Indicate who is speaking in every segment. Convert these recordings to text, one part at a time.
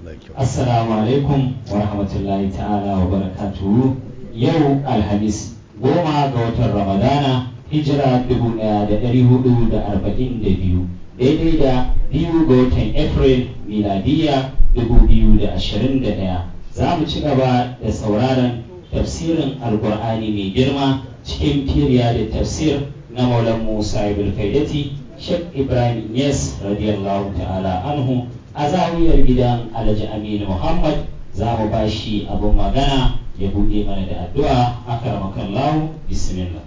Speaker 1: Assalamu alaikum wa rahmatullahi ta'ala wa barakatuhu yau alhamis goma ga watan ramadana hijira dubu ɗaya da ɗari hudu da arba'in da biyu daidai da biyu ga watan april miladiya dubu biyu da ashirin da ɗaya za mu ci gaba da sauraron tafsirin alkur'ani mai girma cikin firiya da tafsir na maulan musa ibn faidati shek ibrahim yes radiyallahu ta'ala anhu a zawiyar gidan alhaji aminu muhammad za mu ba shi abin magana ya buɗe mana da addu'a akaramakan lahu bismillah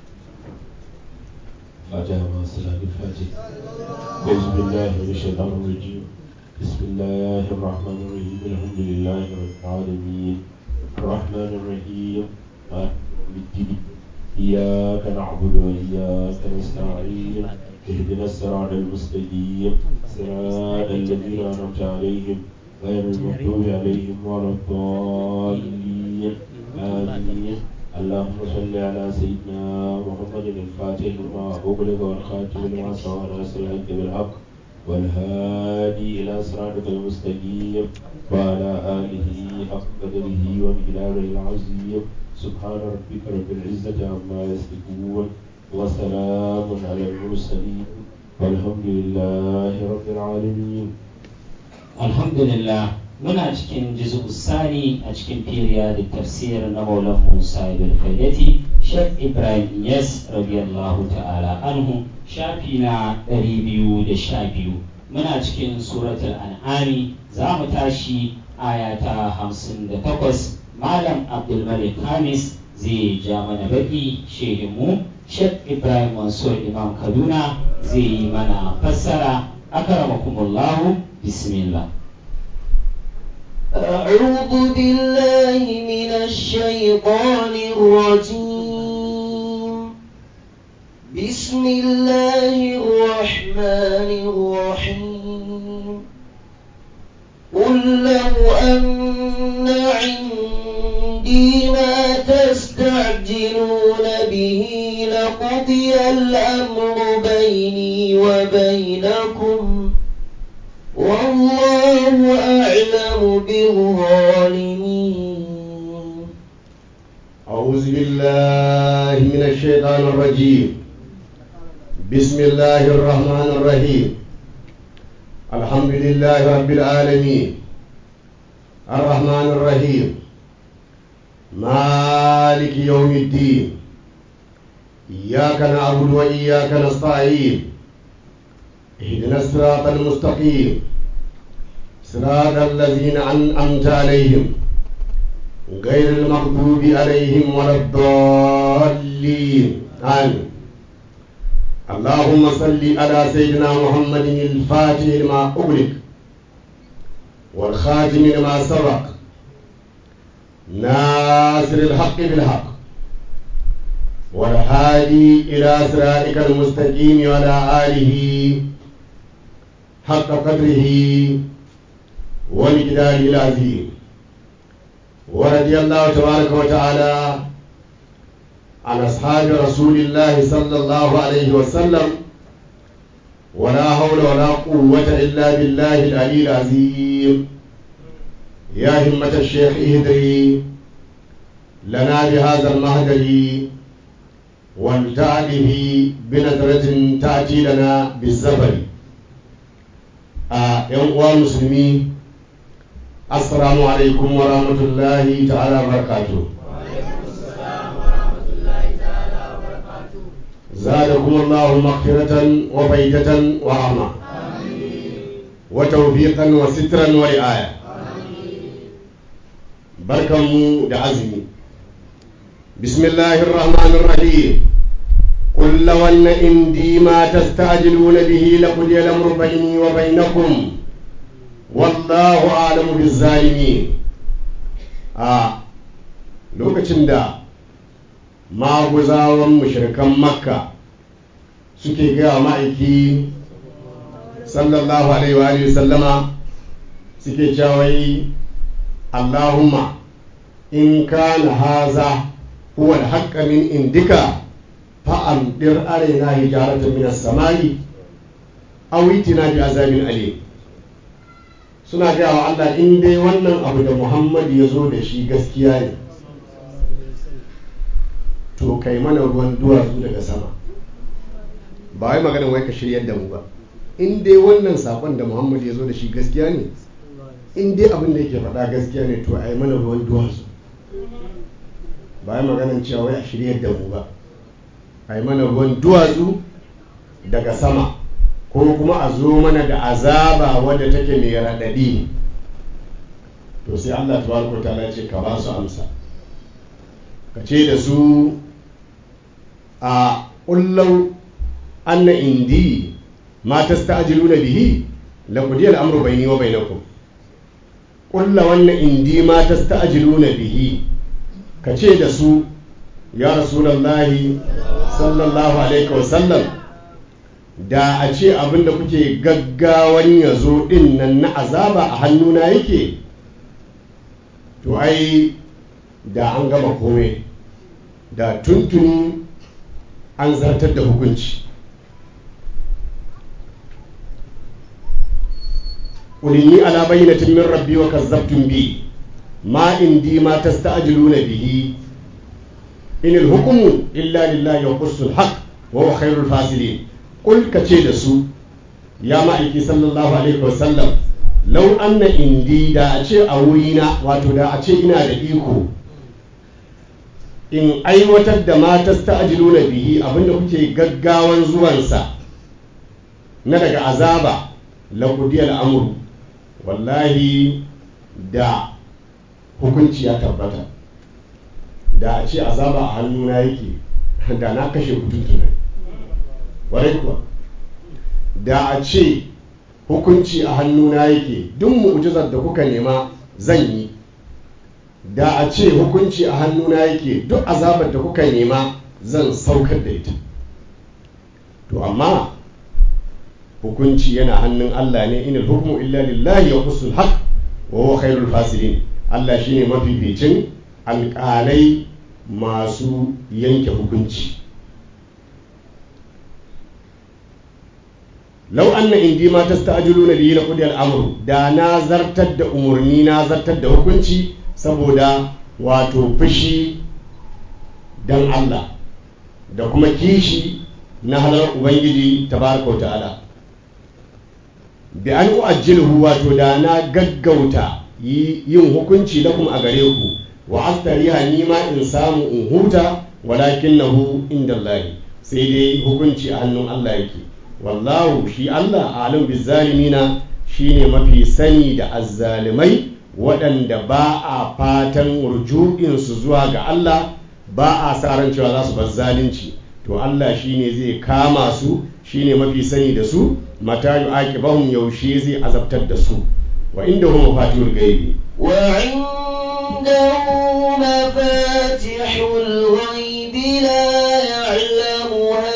Speaker 2: فاتحة مع الصلاة الفاتحة أعوذ بالله من الشيطان الرجيم بسم الله الرحمن الرحيم الحمد لله رب العالمين الرحمن الرحيم مالك يوم الدين إياك نعبد وإياك نستعين اهدنا الصراط المستقيم صراط الذين أنعمت عليهم غير المغضوب عليهم ولا الضالين آمين اللهم صل على سيدنا محمد الفاتح لما أغلق والخاتم لما سبق ناصر الحق بالحق والهادي إلى صراطك المستقيم وعلى آله حق قدره ومقداره العظيم سبحان ربك رب العزة عما يصفون وسلام على المرسلين والحمد لله رب العالمين
Speaker 1: alhamdulillah muna cikin jizu sani a cikin firiya da tafsir na maulan musa ibn faidati shek ibrahim yes radiyallahu ta'ala anhu shafi na 212 muna cikin suratul an'ami za mu tashi aya ta 58 malam abdulmalik hamis zai ja mana baki shehinmu shek ibrahim mansur imam kaduna zai yi mana fassara akramakumullahu bismillah
Speaker 3: أعوذ بالله من الشيطان الرجيم بسم الله الرحمن الرحيم قل لو أن عندي ما تستعجلون به لقضي الأمر بيني وبينكم والله أعلم بالظالمين
Speaker 4: أعوذ بالله من الشيطان الرجيم بسم الله الرحمن الرحيم الحمد لله رب العالمين الرحمن الرحيم مالك يوم الدين إياك نعبد وإياك نستعين اهدنا الصراط المستقيم صراط الذين أنعمت عليهم غير المغضوب عليهم ولا الضالين آمين اللهم صل على سيدنا محمد الفاتح لما أغلق والخاتم لما سبق ناصر الحق بالحق والهادي إلى صراطك المستقيم وعلى آله حق قدره ومقداره العظيم ورضي الله تبارك وتعالى عن أصحاب رسول الله صلى الله عليه وسلم ولا حول ولا قوة إلا بالله العلي العظيم يا همة الشيخ اهدري لنا بهذا المهدر والتعله بنظرة تأتي لنا بالزفر a yan uwa musulmi assalamu alaikum wa rahmatullahi ta'ala barakatu زادكم الله مغفرة وفيدة ورحمة وتوفيقا وسترا ورعاية بركم دعزمي بسم الله الرحمن الرحيم قل لو أن عندي ما تستعجلون به لقضي الأمر بيني وبينكم والله أعلم بالظالمين آه lokacin da maguzawan mushrikan makka suke gaya ma'aiki sallallahu alaihi wa alihi sallama suke cawai allahumma in kana haza huwa al min indika fa'amdir alaina hijaratan minas samai aw itina bi azabin alim suna gaya wa Allah in dai wannan abu da Muhammad ya zo da shi gaskiya ne to kai mana ruwan duwatsu daga sama ba wai maganin wai ka shiryar da mu ba in dai wannan sakon da Muhammad ya zo da shi gaskiya ne in dai abin da yake faɗa gaskiya ne to a yi mana ruwan duwatsu ba wai maganin cewa wai a shiryar da mu ba a yi mana ruwan duwatsu daga sama ko kuma a zo mana da azaba wadda take mai raɗaɗi to sai Allah tabaraka ta'ala ce ka ba su amsa ka ce da su a ƙullau anna indi ma tasta'jiluna bihi la qudiya al-amru bayni wa bainakum ƙulla wannan indi ma tasta'jiluna bihi ka ce da su ya rasulullahi sallallahu alaihi wa sallam da a ce abin da kuke gaggawan ya zo ɗin nan na azaba a hannuna yake to ai da an gama komai da tuntuni an zartar da hukunci ulini ala bayyinatin min rabbi wa kazzabtum bi ma indi ma tasta'jiluna bihi in al-hukmu illa lillahi wa qussul haqq wa huwa khairul fasilin kul ka ce da su ya ma'aiki sallallahu alaihi wasallam lau anna indi da a ce a wurina wato da a ce ina da iko in aiwatar da matas ta ajilu na bihi abinda kuke gaggawan zuwansa na daga azaba laƙudiyar amuru wallahi da hukunci ya tabbata da a ce azaba a hannuna yake da na kashe kutuntuna warai kuwa da a ce hukunci a hannuna yake duk mu'jizar da kuka nema zan yi da a ce hukunci a hannuna yake duk azabar da kuka nema zan saukar da ita to amma hukunci yana hannun Allah ne inal hukmu illa lillahi ya kusul haq wa huwa khairul fasilin Allah shine mafificin alƙalai masu yanke hukunci lau anna indi ma tasta'jiluna bihi la qudiya al-amru da na zartar da umurni na zartar da hukunci saboda wato fushi dan Allah da kuma kishi na halar ubangiji tabaraka ta'ala bi an uajjilhu wato da na gaggauta yin hukunci lakum a gare ku wa astariha ni ma in samu in huta walakinahu inda Allah sai dai hukunci a hannun Allah yake wallahu shi Allah alim bizzalimina shine mafi sani da azzalimai waɗanda ba a fatan rujuinsu zuwa ga Allah ba a sa ran cewa za su bar zalunci to Allah shine zai kama su shine mafi sani da su mata yu'aqibahum yaushe zai azabtar da su wa indahu mafatihul ghaibi
Speaker 3: wa indahu mafatihul ghaibi la ya'lamuha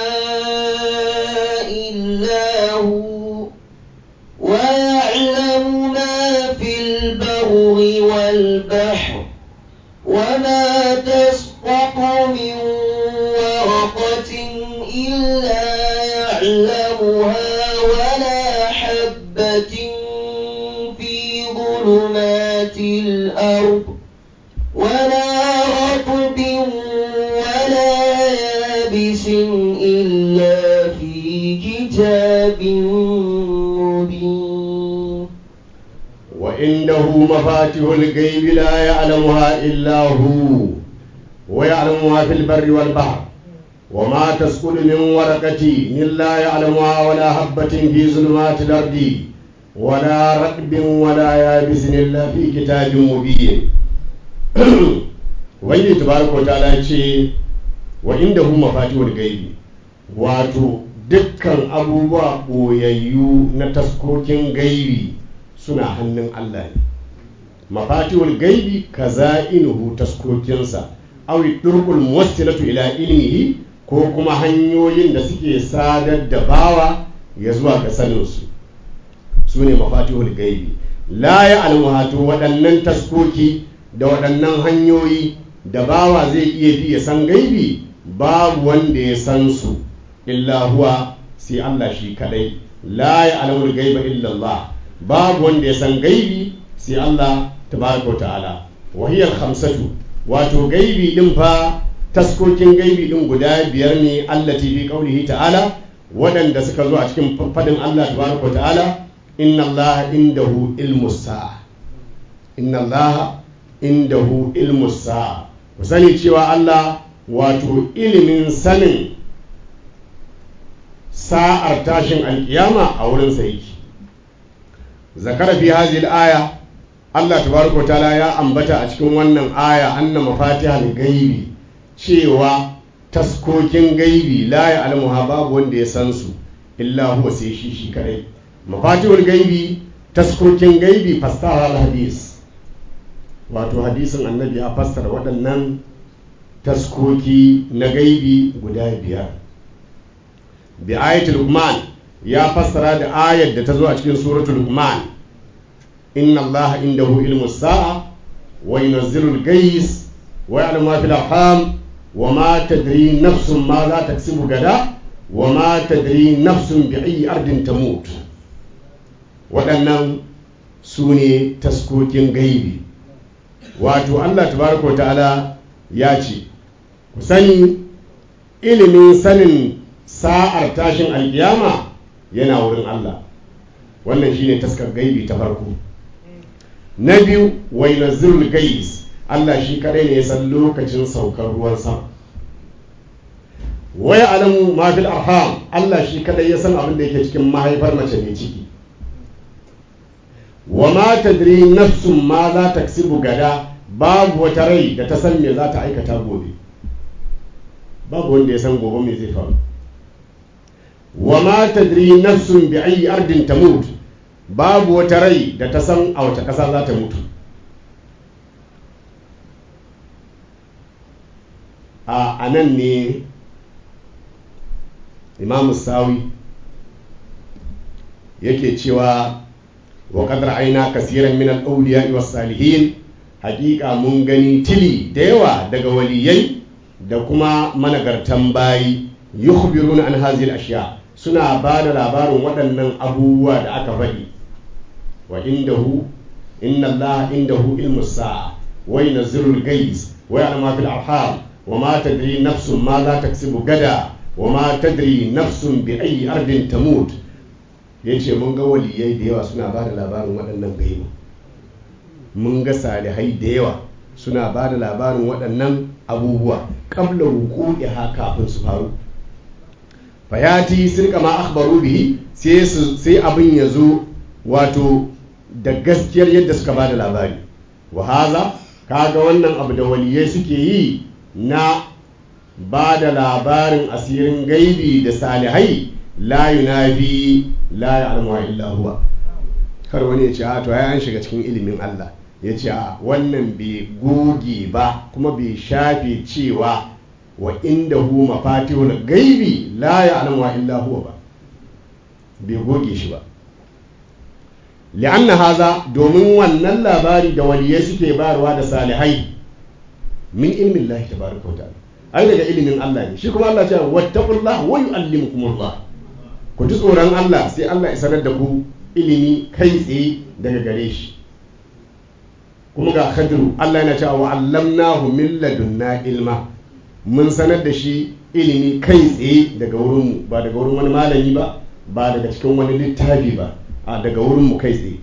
Speaker 3: ويعلم ما في البر والبحر وما تسقط من ورقة إلا يعلمها ولا حبة في ظلمات الأرض ولا رطب ولا يابس إلا في كتاب
Speaker 4: وعنده مفاتيح الغيب لا يعلمها إلا هو ويعلم ما في البر والبحر وما تسقط من ورقة إلا يعلمها ولا حبة في ظلمات الأرض ولا رطب ولا يابس إلا في كتاب مبين wani tabaraka wa ta'ala ce wa inda hu mafatihul gaibi wato dukkan abubuwa ɓoyayyu na taskokin gaibi suna hannun Allah ne mafatihul gaibi kaza'inuhu taskokinsa awi durqul muwassilatu ila ilmihi ko kuma hanyoyin da suke sadar da bawa ya zuwa ga saninsu su ne mafatihul gaibi la ya almuhatu waɗannan taskoki da waɗannan hanyoyi da bawa zai iya bi ya san gaibi babu wanda ya san su illa huwa sai Allah shi kadai la ya alamul gaiba illa Allah babu wanda ya san gaibi sai Allah tabaraka wa ta'ala wahiyar khamsatu wato gaibi din fa taskokin gaibi din guda biyar ne allati bi qaulihi ta'ala waɗanda suka zo a cikin fadin Allah tabaraka wa ta'ala inna Allah indahu ilmu sa'a inna Allah indahu ilmu sa'a ku sani cewa Allah wato ilimin sanin sa'ar tashin alkiyama a wurin sa yake zakara fi hadhihi al-aya Allah tabaraka ta'ala ya ambata a cikin wannan aya anna mafatihal gaibi cewa taskokin gaibi la ya'lamuha babu wanda ya san su illa huwa sai shi shi kadai mafatihul gaibi taskokin gaibi fassara al-hadis wato hadisin annabi ya fassara waɗannan taskoki na gaibi guda biyar bi ayatul luqman ya fassara da ayar da ta zo a cikin suratul luqman inna allah indahu ilmu sa'a wa yunzilu al-gais wa ya'lamu ma fil arham wa ma tadri nafsun ma za taksibu gada wa ma tadri nafsun bi ayyi ardin tamut waɗannan su ne taskokin gaibi wato allah tabaraka wa ta'ala ya ce ku sani ilimin sanin sa'ar tashin alkiyama yana wurin Allah wannan shine taskar gaibi ta farko na biyu wai nazirul gais Allah shi kadai ne ya san lokacin saukar ruwan sama wai alamu ma fil arham Allah shi kadai ya san abin da yake cikin mahaifar mace mai ciki wa ma tadri nafsun ma za ta gada babu wata rai da ta san me za ta aikata gobe babu wanda ya san gobe me zai faru wa ma tadri nafsun bi ayi ardin tamut babu wata rai da ta san a wace ƙasa za ta mutu a anan ne imamu sawi yake cewa wa qadar aina kasiran min al-awliya was salihin haƙiƙa mun gani tili da yawa daga waliyai da kuma managartan bayi yukhbiruna an hazil ashiya suna ba da labarin waɗannan abubuwa da aka faɗi wa indahu inna allaha indahu ilmu sa'a wa yunzilu al-ghayz wa ya'lamu fil arham wa ma tadri nafsun ma za taksibu gada wa ma tadri nafsun bi ayyi ardin tamut yace mun ga waliyai da yawa suna ba da labarin waɗannan gaibu mun ga salihai da yawa suna ba da labarin waɗannan abubuwa ƙabla wuku'iha kafin su faru fayati sirka ma akhbaru bihi sai abin ya zo wato da gaskiyar yadda suka ba da labari wa haza kaga wannan abu da waliyai suke yi na ba da labarin asirin gaibi da salihai la yunafi la ya'lamu illa huwa kar wani ya ce a to ai an shiga cikin ilimin Allah ya ce a wannan bai goge ba kuma bai shafe cewa wa inda hu mafatihul gaibi la ya'lamu illa huwa ba bai goge shi ba li'anna haza domin wannan labari da waliyai suke bayarwa da salihai min ilmin Allah tabaraka wa ta'ala ai daga ilimin Allah ne shi kuma Allah ya ce wattaqullah wa yu'allimukumullah ku ji tsoron Allah sai Allah ya sanar da ku ilimi kai tsaye daga gare shi kuma ga khadru Allah yana cewa wa allamnahu min ladunna ilma mun sanar da shi ilimi kai tsaye daga wurinmu ba daga wurin wani malami ba ba daga cikin wani littafi ba a daga wurinmu kai tsaye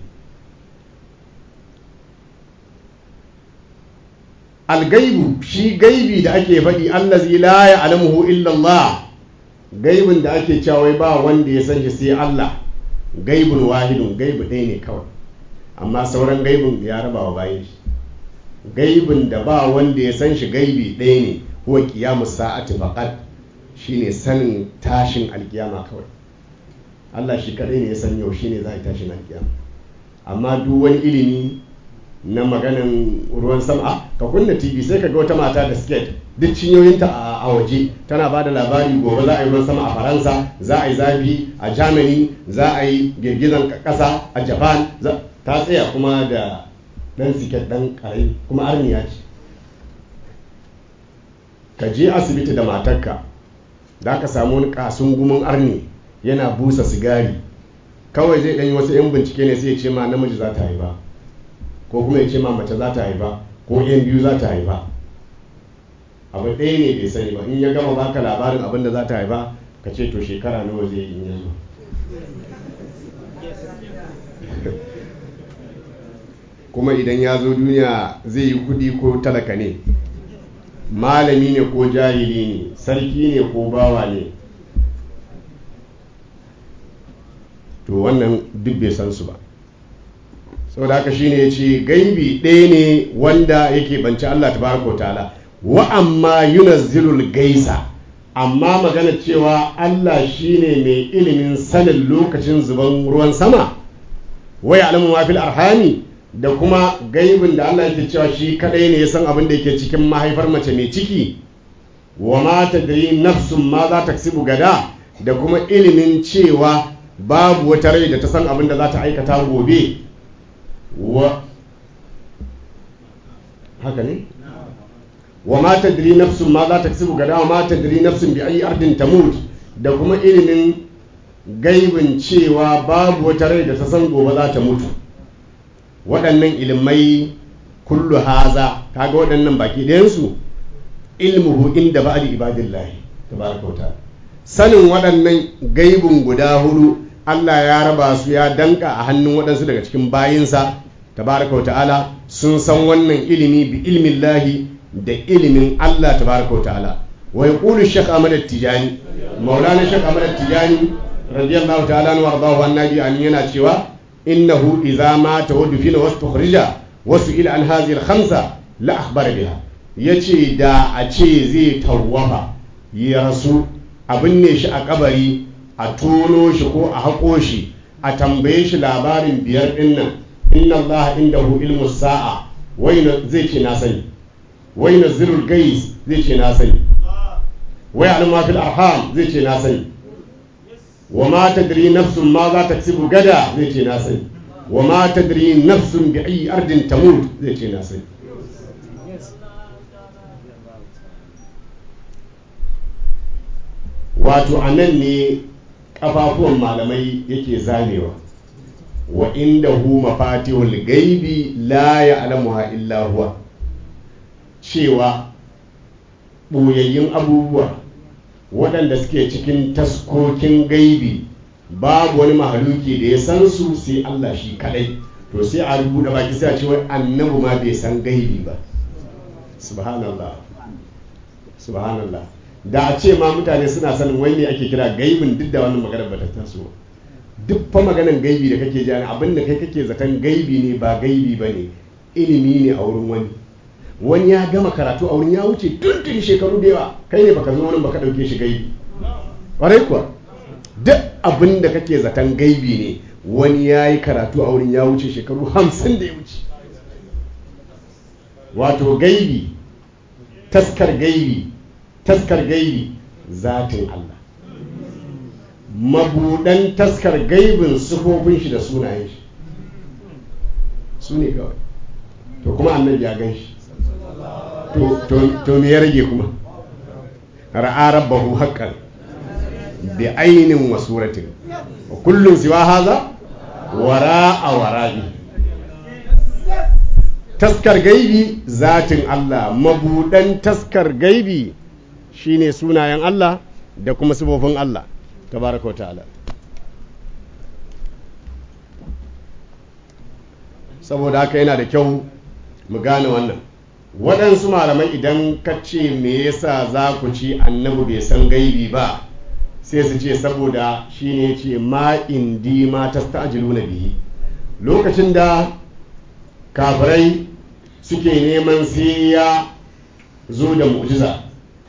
Speaker 4: algaibu shi gaibi da ake faɗi allazi la ya'lamuhu illa Allah gaibin da ake cewa ba wanda ya san shi sai Allah gaibun wahidun gaibu ɗaya ne kawai amma sauran gaibin ya raba wa bayan shi gaibin da ba wanda ya san shi gaibi ɗaya ne huwa qiyamu sa'ati faqat shine sanin tashin alkiyama kawai Allah shi kadai ne ya san yau shine za a tashin alkiyama amma duk wani ilimi na maganan ruwan sama ka kunna tv sai ka ga wata mata da skate duk cinyoyinta a waje tana ba da labari gobe za a yi ruwan sama a faransa za a yi zafi a germany za a yi girgizan kasa a japan ta tsaya kuma da dan siket dan ƙarami kuma arniya ce ka je asibiti da matarka za ka samu wani kasun gumin arni yana busa sigari kawai zai ɗanyi wasu 'yan bincike ne sai ya ce ma namiji za ta haifa ko kuma ya ce ma mace za ta haifa ko 'yan biyu za ta haifa abu ɗaya ne bai sani ba in ya gama baka labarin abin da za ta haifa ka ce to shekara nawa zai yi in yanzu kuma idan ya zo duniya zai yi kudi ko talaka ne malami ne ko jahili ne sarki ne ko bawa ne to wannan duk bai san su ba saboda haka shine ya ce gaibi ɗaya ne wanda yake banci Allah tabaraka wa ta'ala wa amma yunazzilul gaisa amma magana cewa Allah shine mai ilimin sanin lokacin zuban ruwan sama wa ya'lamu ma fil arhami da kuma gaibin da Allah yake cewa shi kadai ne ya san abin da yake cikin mahaifar mace mai ciki wa ma tadri nafsun ma za ta gada da kuma ilimin cewa babu wata rai da ta san abin da za ta aikata gobe wa haka ne wa ma tadri nafsun ma za ta kasibu gada wa ma tadri nafsun bi ayi ardin tamut da kuma ilimin gaibin cewa babu wata rai da ta san gobe za ta mutu waɗannan ilimai kullu haza kaga waɗannan baki ɗayansu ilmuhu inda ba'di ibadillahi tabaraka wa ta'ala sanin waɗannan gaibin guda hudu Allah ya raba su ya danka a hannun waɗansu daga cikin bayinsa tabaraka wa ta'ala sun san wannan ilimi bi ilmin lahi da ilimin Allah tabaraka wa ta'ala wa yaqulu shaykh Ahmad tijani maulana shaykh Ahmad tijani radiyallahu ta'ala anhu wardahu annabi an yana cewa innahu idza mata wa dufina wastukhrija wasu ila an hadhihi al-khamsa la akhbara biha yace da a ce zai tawwafa ya rasu a binne shi a kabari a tono shi ko a haƙo shi a tambaye shi labarin biyar ɗin nan inna allaha indahu ilmu sa'a wai zai ce na sani wai na zirul gais zai ce na sani wai alma fil arham zai ce na sani wa ma tadri nafsun ma za ta ksibu gada zai ce na sani wa ma tadri nafsun bi ayi ardin tamut zai ce na sani wato a nan ne kafafuwan malamai yake zamewa wa inda hu mafatihul gaibi la ya'lamuha illa huwa cewa ɓoyayyun abubuwa waɗanda suke cikin taskokin gaibi babu wani mahaluki da ya san su sai Allah shi kadai to sai a rubuta baki sai a ce wai annabi ma bai san gaibi ba subhanallah subhanallah da a ce ma mutane suna sanin wai ne ake kira gaibin duk da wannan maganar ba ta taso duk fa maganar gaibi da kake jani abin da kai kake zaton gaibi ne ba gaibi ba ne ilimi ne a wurin wani wani ya gama karatu a wurin ya wuce tuntun shekaru da yawa kai ne baka zo wurin baka dauke shi gaibi ƙwarai kuwa duk abin da kake zaton gaibi ne wani ya yi karatu a wurin ya wuce shekaru hamsin da ya wuce wato gaibi taskar gaibi taskar gaibi zatin Allah mabudan taskar gaibin sufofin shi da sunayen shi su ne kawai to kuma annabi ya gan shi to me ya rage kuma ra'a rabbahu haqqan bi ainin wa suratin wa kullum siwa haza wara'a wara'i taskar gaibi zatin Allah mabudan taskar gaibi shine sunayen Allah da kuma sifofin Allah tabaraka wa ta'ala saboda haka yana da kyau mu gane wannan waɗansu malamai idan ka ce me yasa za ku ci annabi bai san gaibi ba sai su ce saboda shine ce ma indi ma tasta'jiluna bihi lokacin da kafirai suke neman sai ya zo da mu'jiza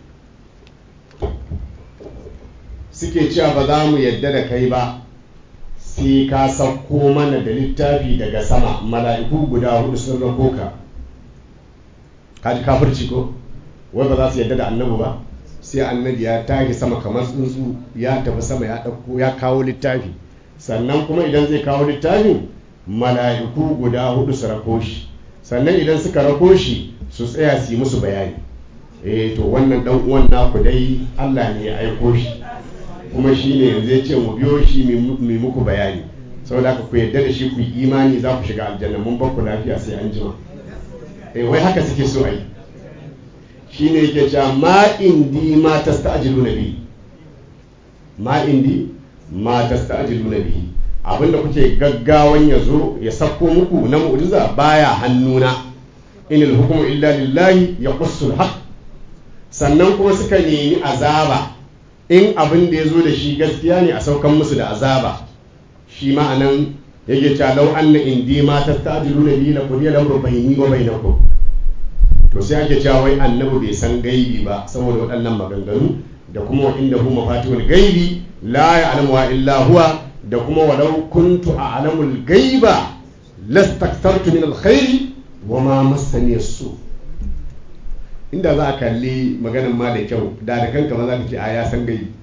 Speaker 4: suke cewa ba za mu yadda da kai ba sai ka sauko mana da littafi daga sama mala'iku guda hudu sun rako ka kaji kafirci ko wai ba za su yadda da annabi ba sai annabi ya tashi sama kamar tsuntsu ya tafi sama ya ɗauko ya kawo littafi sannan kuma idan zai kawo littafin mala'iku guda hudu su rako shi sannan idan suka rako shi su tsaya su yi musu bayani eh to wannan dan uwan naku dai Allah ne ya aiko shi kuma shi ne yanzu ya ce mu biyo shi mai muku bayani saboda haka ku yarda da shi ku yi imani za ku shiga aljanna mun bar ku lafiya sai an jima eh wai haka suke so ai shine yake cewa ma indi ma tasta'jiluna bi ma indi ma tasta'jiluna bihi abinda kuke gaggawan ya zo ya sako muku na mu'jiza baya hannuna inil hukmu illa lillahi ya qussul haq sannan kuma suka nemi azaba in abin da ya zo da shi gaskiya ne a saukan musu da azaba shi ma'anan yake cewa lau anna indi ma tasta'jiluna bihi la qudiya lamru bayni wa bainakum to sai ake cewa wai annabi bai san gaibi ba saboda waɗannan maganganu da kuma wa inda hu mafatihul gaibi la ya'lamu illa huwa da kuma walau kuntu a'lamul gaiba lastaktartu min alkhairi wa ma massani su inda za a kalli maganan ma da kyau da da kanka ma za ka ce a ya san gaibi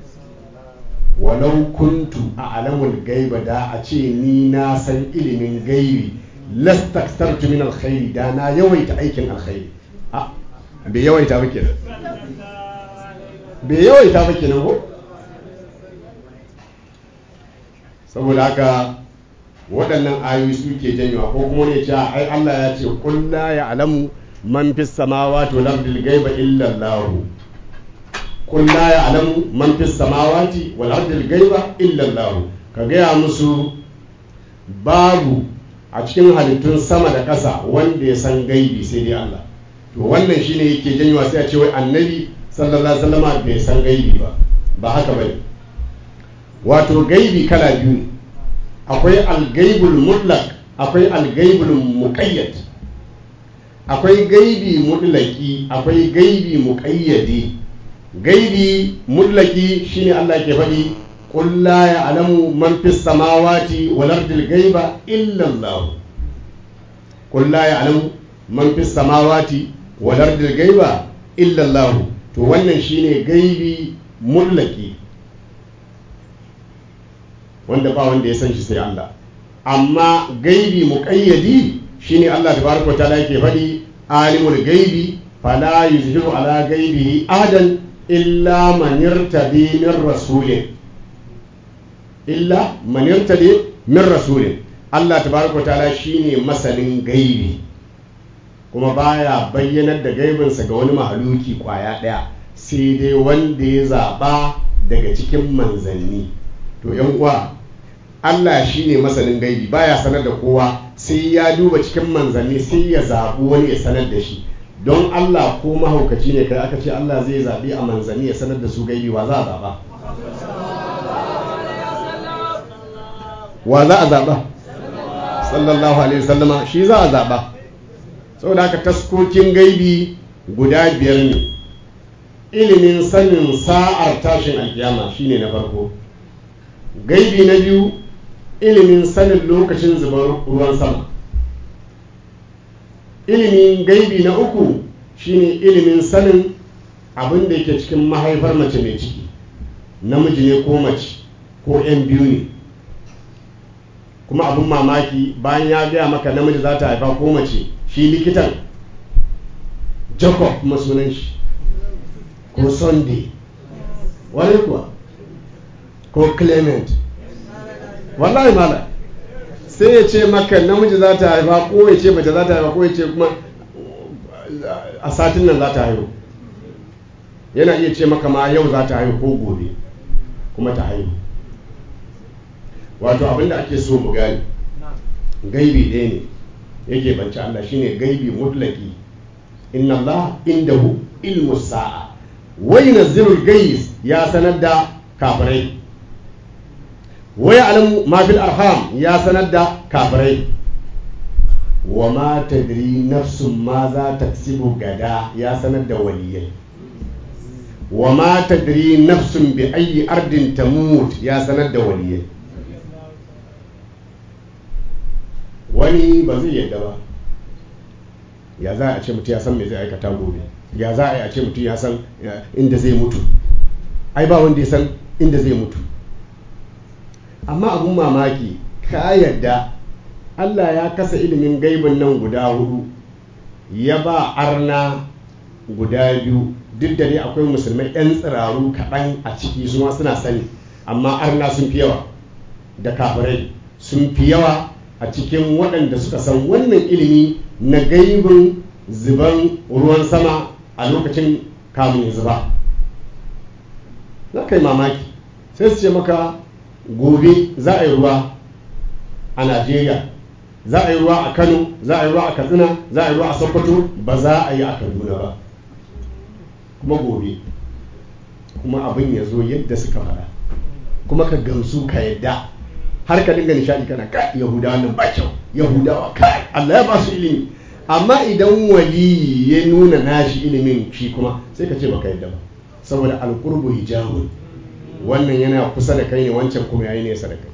Speaker 4: walau kuntu a'lamul gaiba da a ce ni na san ilimin gaibi lastaktartu min alkhairi da na yawaita aikin alkhairi a bai yawaita ba kenan bai yawaita ba kenan ko saboda haka waɗannan ayoyi suke janyowa ko kuma ne cewa ai Allah ya ce qul la ya'lamu man fis samawati wal ardi ghaiba illa Allah qul la ya'lamu man fis samawati wal ardi ghaiba illa Allah ka gaya musu babu a cikin halittun sama da ƙasa wanda ya san gaibi sai dai Allah to wannan shine yake janyowa sai a ce wai annabi sallallahu alaihi wasallama bai san gaibi ba ba haka bane wato gaibi kala biyu ne akwai algaibul mutlaq akwai algaibul muqayyad akwai gaibi mutlaki akwai gaibi muqayyadi gaibi mutlaki shine Allah ke faɗi qul la ya'lamu man fis samawati wal ardi ghaiba illa Allah qul la ya'lamu man fis samawati wal ardi ghaiba illa Allah to wannan shine gaibi mutlaki wanda ba wanda ya san shi sai Allah amma gaibi muqayyadi shine Allah tabaraka wa ta'ala yake faɗi alimul gaibi fala yuzhiru ala gaibihi ahadan illa man irtadi min rasulin illa man irtadi min rasulin Allah tabaraka wa ta'ala shine masanin gaibi kuma baya bayyanar da gaibinsa ga wani mahaluki kwaya ɗaya sai dai wanda ya zaɓa daga cikin manzanni to yan uwa Allah shine masanin gaibi baya sanar da kowa sai ya duba cikin manzanni sai ya zaɓi wani ya sanar da shi don Allah ko mahaukaci ne kai aka ce Allah zai zaɓi a manzanni ya sanar da su gaibi wa za a zaɓa wa za a zaɓa sallallahu alaihi wasallama shi za a zaɓa saboda haka taskokin gaibi guda biyar ne ilimin sanin sa'ar tashin alkiyama shine na farko gaibi na biyu ilimin sanin lokacin zubar ruwan sama ilimin gaibi na uku shine ilimin sanin abin da yake cikin mahaifar mace mai ciki namiji ne ko mace ko 'yan biyu ne kuma abin mamaki bayan ya gaya maka namiji za ta haifa ko mace shi likitan jacob masunan shi ko sunday wani kuwa ko clement wallahi mala sai ya ce maka namiji za ta haifa ko ya ce mace za ta haifa ko ya ce kuma a satin nan za ta haihu yana iya ce maka ma yau za ta haihu ko gobe kuma ta haihu wato abinda ake so mu gani gaibi ɗaya ne yake banci Allah shine gaibi mutlaki inna Allah indahu ilmu sa'a wa yunazzilul gais ya sanar da kafirai wa ya'lamu ma fil arham ya sanar da kafirai wa ma tadri nafsun ma za taksibu gada ya sanar da waliyai wa ma tadri nafsun bi ayi ardin tamut ya sanar da waliyai wani ba zai yadda ba ya za a ce mutum ya san me zai aikata gobe ya za a yi a ce mutum ya san inda zai mutu ai ba wanda ya san inda zai mutu amma abun mamaki ka yadda Allah ya kasa ilimin gaibin nan guda hudu ya ba arna guda biyu duk da dai akwai musulmai 'yan tsiraru kaɗan a ciki su ma suna sani amma arna sun fi yawa da kafirai sun fi yawa a cikin waɗanda suka san wannan ilimi na gaibin zuban ruwan sama a lokacin kamun ya zuba za ka yi mamaki sai su ce maka gobe za a yi ruwa a najeriya za a yi ruwa a kano za a yi ruwa a katsina za a yi ruwa a sokoto ba za a yi a kaduna ba kuma gobe kuma abin ya zo yadda suka faɗa kuma ka gamsu ka yadda har ka dinga nishadi kana kai yahudawa nan ba kyau yahudawa kai allah ya ba su ilimi amma idan wali ya nuna nashi ilimin shi kuma sai ka ce baka yadda ba saboda alqurbu hijabun wannan yana kusa da kai ne wancan kuma yayi nesa da kai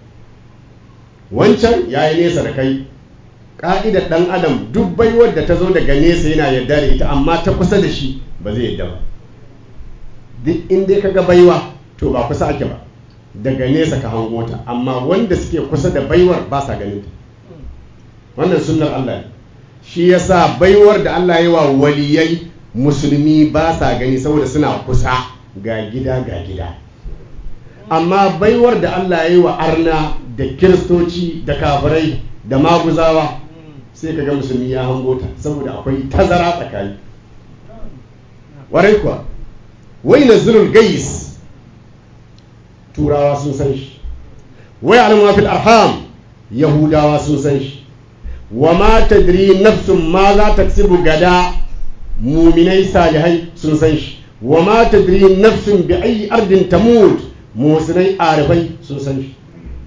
Speaker 4: wancan yayi nesa da kai ka'idar dan adam duk baiwar da ta zo daga nesa yana yarda da ita amma ta kusa da shi ba zai yarda ba duk inda ka ga baiwa to ba kusa ake ba daga nesa ka hango ta amma wanda suke kusa da baiwar ba sa ganin ta wannan sunnar Allah ne shi yasa baiwar da Allah ya wa waliyai musulmi ba sa gani saboda suna kusa ga gida ga gida amma baiwar da Allah ya yi wa arna da kiristoci da kafirai da maguzawa sai ka ga musulmi ya hango ta saboda akwai tazara tsakani warai kuwa wai na zurul gais turawa sun san shi wai alamu fil arham yahudawa sun san shi wa ma tadri nafsun ma za ta gada muminai salihai sun san shi wa ma tadri nafsun bi ayi ardin tamut musulai arifai sun san shi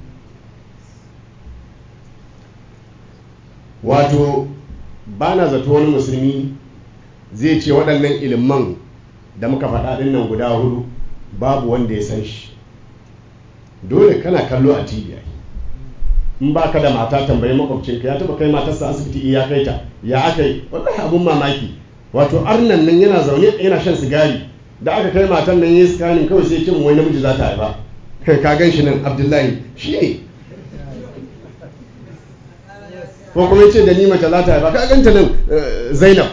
Speaker 4: wato ba na zato wani musulmi zai ce waɗannan iliman da muka faɗa ɗin nan guda hudu babu wanda ya san shi dole kana kallo a tv in ba ka da mata tambayi makwabcinka ya taba kai matarsa asibiti ya kai ta ya aka yi wallahi abun mamaki wato arnan nan yana zaune yana shan sigari da aka kai matan nan yayi scanning kawai sai kin wai namiji za ta haifa kai ka gan shi nan abdullahi shi ne ko kuma yace da ni mace za ta haifa ka ganta nan zainab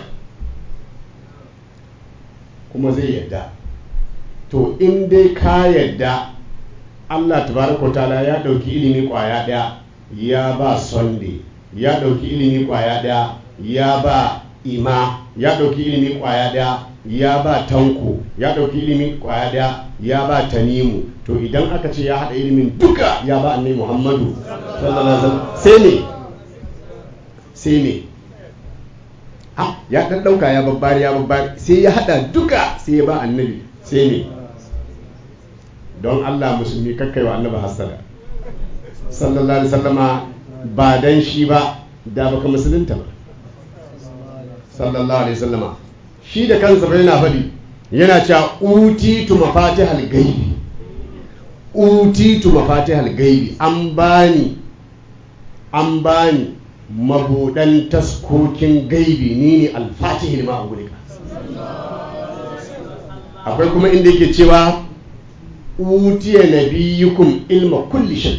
Speaker 4: kuma zai yadda to in dai ka yadda Allah tabaraka ta'ala ya dauki ilimi kwaya daya ya ba sunday ya dauki ilimi kwaya daya ya ba ima ya dauki ilimi kwaya daya ya ba tanko ya dauki ilimi kwaya daya ya ba tanimu to idan aka ce ya hada ilimin duka ya ba annabi muhammadu sallallahu alaihi wasallam sai ne sai ne ah ya dan dauka ya babbari ya babbari sai ya hada duka sai ya ba annabi sai ne don Allah musulmi kakkai wa annabi hasada sallallahu alaihi wasallama ba dan shi ba da baka musulunta ba sallallahu alaihi wasallama shi da kansa bai yana faɗi yana cewa utitu mafatihal gaibi utitu mafatihal gaibi an bani an bani mabudan taskokin gaibi ni ne alfatihil ma'agulika akwai kuma inda yake cewa utiya nabiyukum ilma kulli shay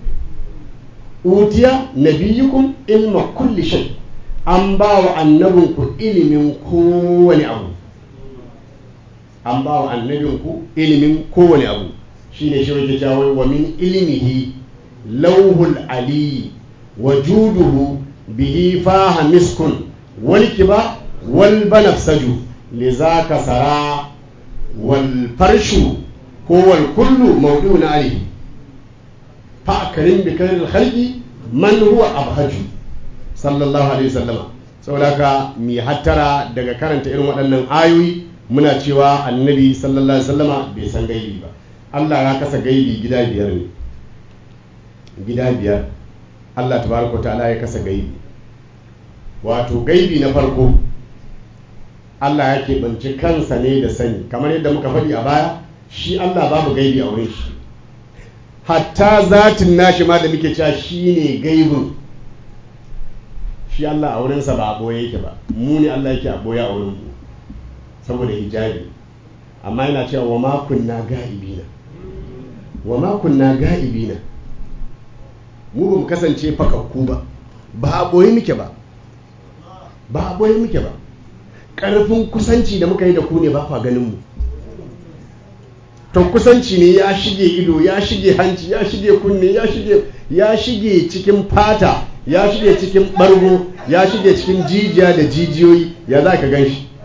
Speaker 4: utiya nabiyukum ilma kulli shay an ba wa annabinku ilimin kowane abu an ba wa annabinku ilimin kowane abu shine shi wake cewa wa min ilmihi lauhul ali wa juduhu bihi faha miskun wal kiba wal banafsaju lizaka sara wal farshu هو الكل موضوع عليه فأكرم بكير الخلق من هو أبهج صلى الله عليه وسلم saboda mi hattara daga karanta irin waɗannan ayoyi muna cewa annabi sallallahu alaihi wasallama bai san gaibi ba Allah ya kasa gaibi gida biyar ne gida biyar Allah tabaraka ta'ala ya kasa gaibi wato gaibi na farko Allah ya keɓanci kansa ne da sani kamar yadda muka faɗi a baya shi Allah babu gaibi a wurin shi hatta zatin nashi ma da muke cewa shi ne gaibin shi Allah a wurinsa ba a boye yake ba mu ne Allah yake a boye a wurin mu saboda hijabi amma yana cewa wa ma kunna ga'ibina wa ma kunna ga'ibina mu ba mu kasance fakakku ba ba a boye muke ba ba a boye muke ba ƙarfin kusanci da muka yi da ku ne ba kwa ganin mu to kusanci ne ya shige ido ya shige hanci ya shige kunne ya shige ya shige cikin fata ya shige cikin bargo ya shige cikin jijiya da jijiyoyi ya za ka gan shi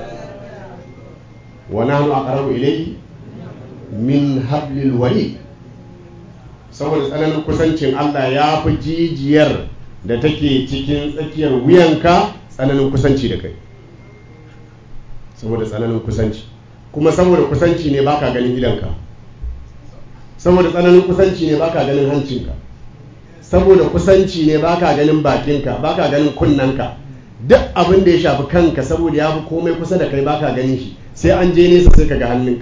Speaker 4: wa nahnu aqrabu ilayhi min hablil warid saboda tsananin kusancin Allah ya fi jijiyar da take cikin tsakiyar wuyanka tsananin kusanci da kai saboda tsananin kusanci kuma saboda kusanci ne baka ganin idanka saboda tsananin kusanci ne baka ganin hancinka saboda kusanci ne baka ganin bakinka baka ganin kunnanka duk abin da ya shafi kanka saboda ya fi komai kusa da kai baka ganin shi sai an je nesa sai ka ga hannunka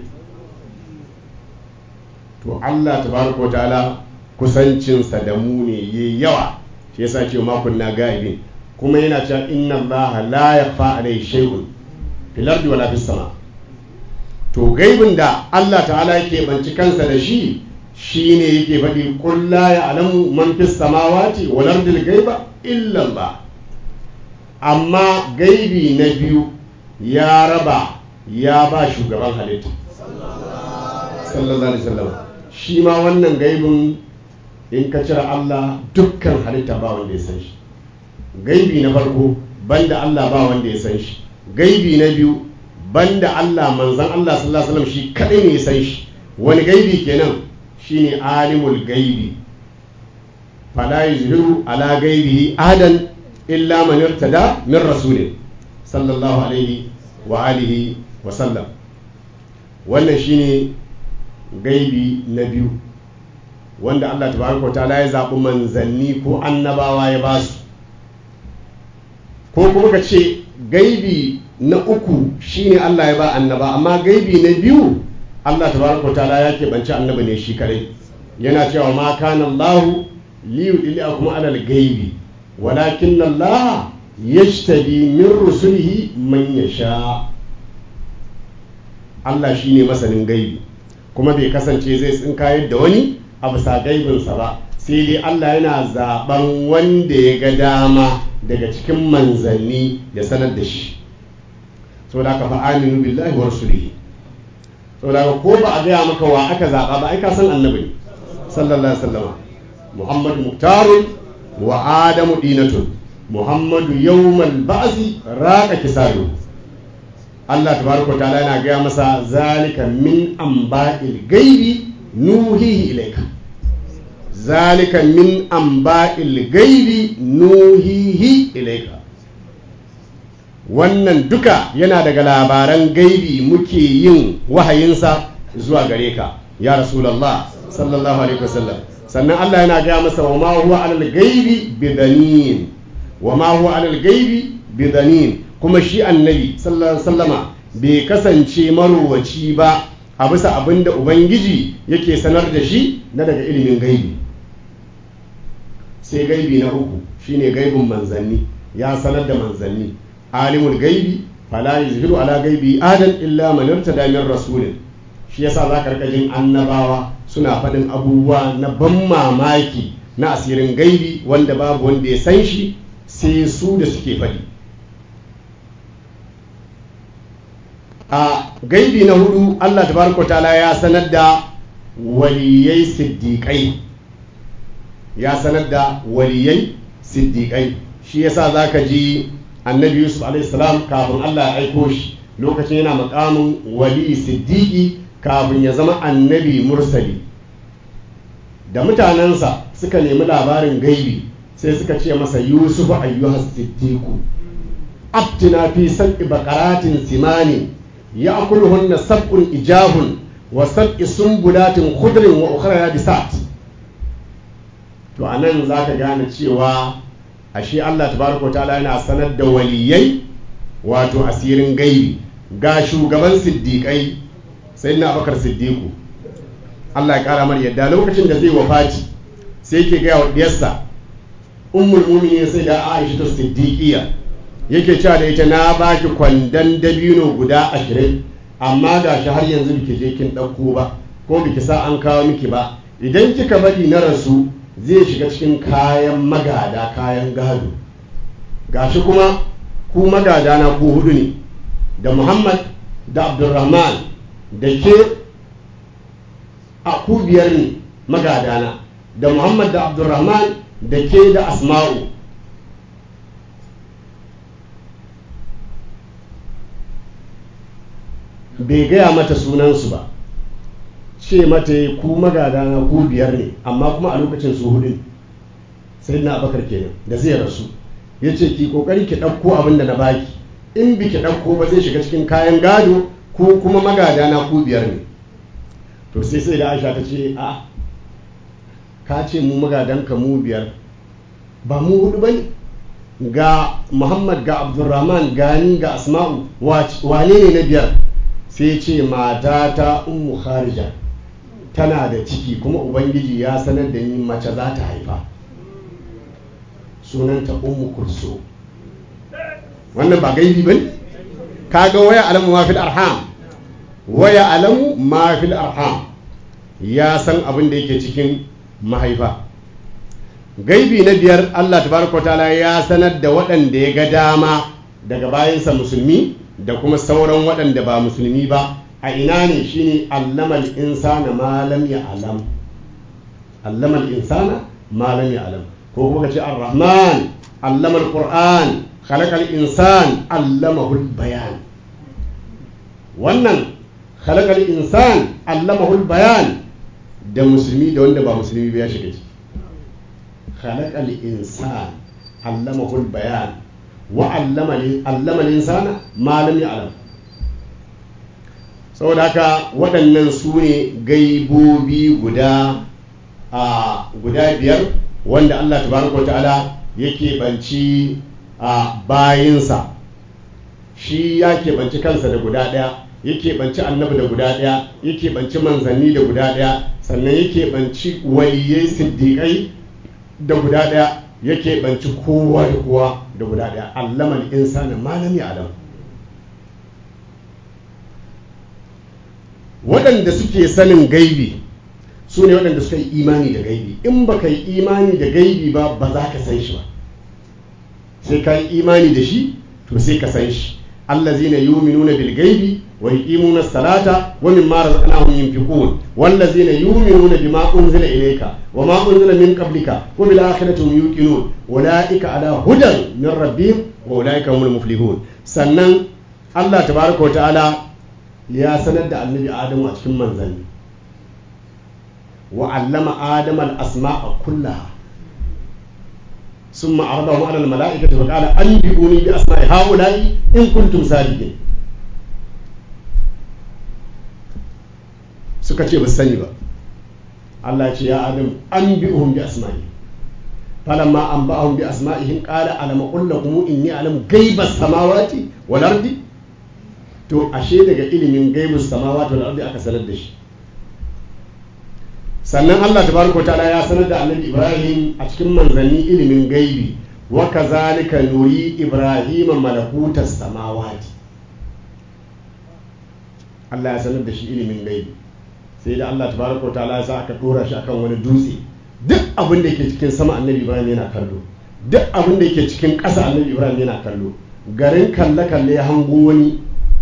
Speaker 4: to Allah tabaraka wa ta'ala kusancinsa da mu ne yayi yawa shi yasa ce ma kunna gaibin kuma yana cewa inna Allah la yakhfa alayhi shay'un fil ardi wala fis sama to gaibin da Allah ta'ala yake banci kansa da shi shine yake faɗi qul la ya'lamu man fis samawati wal ardi gaiba illa Allah amma gaibi na biyu ya raba ya ba shugaban halitta sallallahu alaihi wasallam shi ma wannan gaibin in ka cire Allah dukkan halitta ba wanda ya san shi gaibi na farko banda Allah ba wanda ya san shi gaibi na biyu banda Allah manzan Allah sallallahu alaihi wasallam shi kadai ne ya san shi wani gaibi kenan shine alimul gaibi fala yuzhiru ala gaibihi adan illa man irtada min rasulin sallallahu alaihi wa alihi wa sallam wannan shine gaibi na biyu wanda Allah tabaraka ta'ala ya zaɓi manzanni ko annabawa ya ba su ko kuma ka ce gaibi na uku shine Allah ya ba annaba amma gaibi na biyu Allah tabaraka ta'ala ya keɓance annaba ne shi kadai yana cewa ma kana Allah li yudliakum ala al-gaibi walakin Allah yajtabi min rusulihi man yasha Allah shine masanin gaibi kuma bai kasance zai tsinkayar da wani a bisa gaibinsa ba sai dai Allah yana zaben wanda ya ga dama daga cikin manzanni ya sanar da shi so da ka fa aminu billahi wa rasulihi so da ko ba a gaya maka wa aka zaba ba ai ka san annabi ne sallallahu alaihi wasallam muhammadu muktarun wa adamu dinatun muhammadu yawmal ba'si raqa kisadu Allah tabaraka ta'ala yana gaya masa zalika min amba'il gaibi nuhihi ilaika zalika min amba'il gaibi nuhihi ilaika wannan duka yana daga labaran gaibi muke yin wahayinsa zuwa gare ka ya rasulallah sallallahu alaihi wasallam sannan Allah yana gaya masa wa ma huwa alal gaibi bidanin wa ma huwa alal gaibi bidanin kuma shi annabi sallallahu alaihi wasallama bai kasance marowaci ba a bisa abin da ubangiji yake sanar da shi na daga ilimin gaibi sai gaibi na uku shine gaibin manzanni ya sanar da manzanni alimul gaibi fala yuzhiru ala gaibi adan illa man irtada min rasulin shi yasa za ka jin annabawa suna faɗin abubuwa na ban mamaki na asirin gaibi wanda babu wanda ya san shi sai su da suke faɗi a gaibi na hudu Allah tabaraka ta'ala ya sanar da waliyai siddiƙai ya sanar da waliyai siddiƙai shi yasa zaka ji annabi yusuf alaihissalam kafin Allah ya aiko shi lokacin yana makamin wali siddiƙi kafin ya zama annabi mursali da mutanensa suka nemi labarin gaibi sai suka ce masa yusuf ayyuhas siddiqu abtina fi sab'i baqaratin simani ya'kuluhunna sab'un ijahun wa sab'i sumbulatin khudrin wa ukhra yabisat to anan zaka gane cewa ashe Allah tabaraka ta'ala yana sanar da waliyai wato asirin gaibi ga shugaban siddiƙai sai na abakar siddiƙu Allah ya ƙara mar yadda lokacin da zai wafati sai ke gaya wa diyarsa ummul mu'minin sai da Aisha ta siddiqiya yake cewa da ita na baki kwandon dabino guda ashirin amma ga shi har yanzu biki je kin ɗauko ba ko biki sa an kawo miki ba idan kika bari na rasu zai shiga cikin kayan magada kayan gado gashi kuma ku magada na ku hudu ne da muhammad da abdulrahman da ke a ku biyar ne magadana da muhammad da abdurrahman da ke da asma'u bai gaya mata sunansu ba ce mata ku magadana ku biyar ne amma kuma a lokacin su hudu sai na abakar kenan da zai rasu ya ce ki kokari ki ɗauko abin da na baki in bi ki ɗauko ba zai shiga cikin kayan gado ko kuma magadana ku biyar ne to sai sai da aisha ta ce a ka ce mu magadanka mu biyar ba mu hudu ba ne ga muhammad ga abdulrahman gani ga asma'u wane ne na biyar sai ce mata ta ummu kharija tana da ciki kuma ubangiji ya sanar da ni mace za ta haifa sunanta ummu kurso wannan ba gaibi ba ne kaga waya alamu ma fil arham waya alamu ma fil arham ya san abin da yake cikin mahaifa gaibi na biyar Allah tabaraka ta'ala ya sanar da waɗanda ya ga dama daga bayansa musulmi da kuma sauran waɗanda ba musulmi ba a ina ne shine allamal insana ma lam ya'lam allamal insana ma lam ya'lam ko kuma kace ar-rahman allamal qur'an khalaqal insan allamahul bayan wannan khalaqal insan allamahul bayan da musulmi da wanda ba musulmi ba ya shiga ciki khalaqal insan allamahul bayan wa allama allama insana ma lam ya'lam saboda haka waɗannan su ne gaibobi guda a guda biyar wanda Allah tabaraka ta'ala yake banci a bayinsa shi ya keɓanci kansa da guda ɗaya ya keɓanci annabi da guda ɗaya ya keɓanci manzanni da guda ɗaya sannan ya keɓanci waliyai siddiƙai da guda ɗaya ya keɓanci kowa da kowa da guda ɗaya allamal insana malami alam waɗanda suke sanin gaibi su ne waɗanda suka yi imani da gaibi in ba ka yi imani da gaibi ba ba za ka san shi ba sai ka yi imani da shi to sai ka san shi allazina yu'minuna bil ghaibi wa yuqimuna as-salata wa mimma razaqnahum yunfiqun wallazina yu'minuna bima unzila ilayka wa ma unzila min qablika wa bil akhirati hum yuqinun ulaika ala hudan min rabbihim wa ulaika humul muflihun sannan Allah tabaraka wa ta'ala ya sanar da annabi Adamu a cikin manzanni wa allama adama al-asma'a kullaha ثم عرضهم على الملائكة فقال أنبئوني بأسماء هؤلاء إن كنتم صادقين suka ce ba sani ba Allah ce ya adam an bi uhum bi asma'i falamma an ba'ahum bi asma'ihim qala alama qul lakum inni alamu ghaibas samawati wal ardi to ashe daga ilimin gaibus samawati wal ardi aka sanar da shi sannan Allah tabaraka ta'ala ya sanar da annabi Ibrahim a cikin manzanni ilimin gaibi wa kazalika nuri Ibrahim malakutas samawati Allah ya sanar da shi ilimin gaibi sai da Allah tabaraka ta'ala ya sa aka tura shi akan wani dutse duk abin da yake cikin sama annabi Ibrahim yana kallo duk abin da yake cikin ƙasa annabi Ibrahim yana kallo garin kalle kalle ya hango wani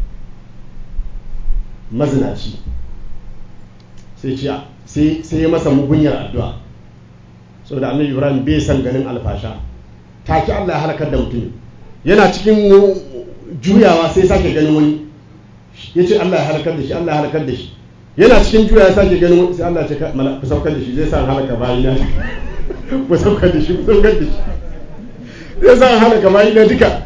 Speaker 4: mazinaci sai ce sai ya masa mugunyar addu'a so da annabi ibrahim bai san ganin alfasha take allah ya halakar da mutum yana cikin juyawa sai sake ganin wani ya ce allah ya halakar da shi allah ya halakar da shi yana cikin juyawa sake ganin wani sai allah ya ce ku saukar da shi zai sa halaka bayi na ku saukar da shi ku saukar da shi zai sa halaka bayi na duka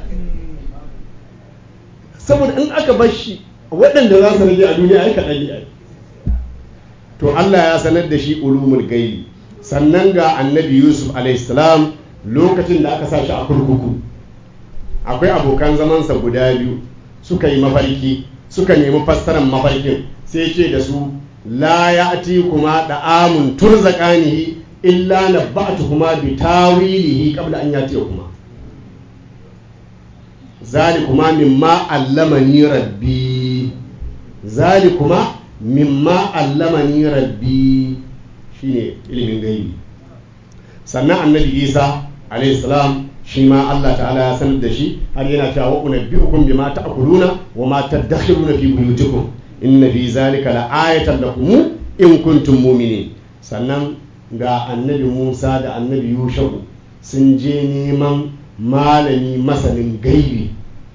Speaker 4: saboda in aka bar shi waɗanda za su rage a duniya ai kaɗan ne ai to Allah ya sanar da shi ulumul gaibi sannan ga annabi Yusuf alaihissalam lokacin da aka sa shi a kurkuku akwai abokan zamansa guda biyu suka yi mafarki suka nemi fassarar mafarkin sai ce da su la ya'ti kuma da'amun turzaqanihi illa nabba'tukuma bi tawilihi qabla an yati kuma zalikuma mimma allamani rabbi zalikuma mimma allamani rabbi shine ilimin gaibi sannan annabi isa alayhi salam shi ma Allah ta'ala ya sanar da shi har yana cewa wa unabbi'ukum bima ta'kuluna wa ma tadakhiruna fi buyutikum inna fi zalika la'ayatan lakum in kuntum mu'minin sannan ga annabi Musa da annabi Yushau sun je neman malami masanin gaibi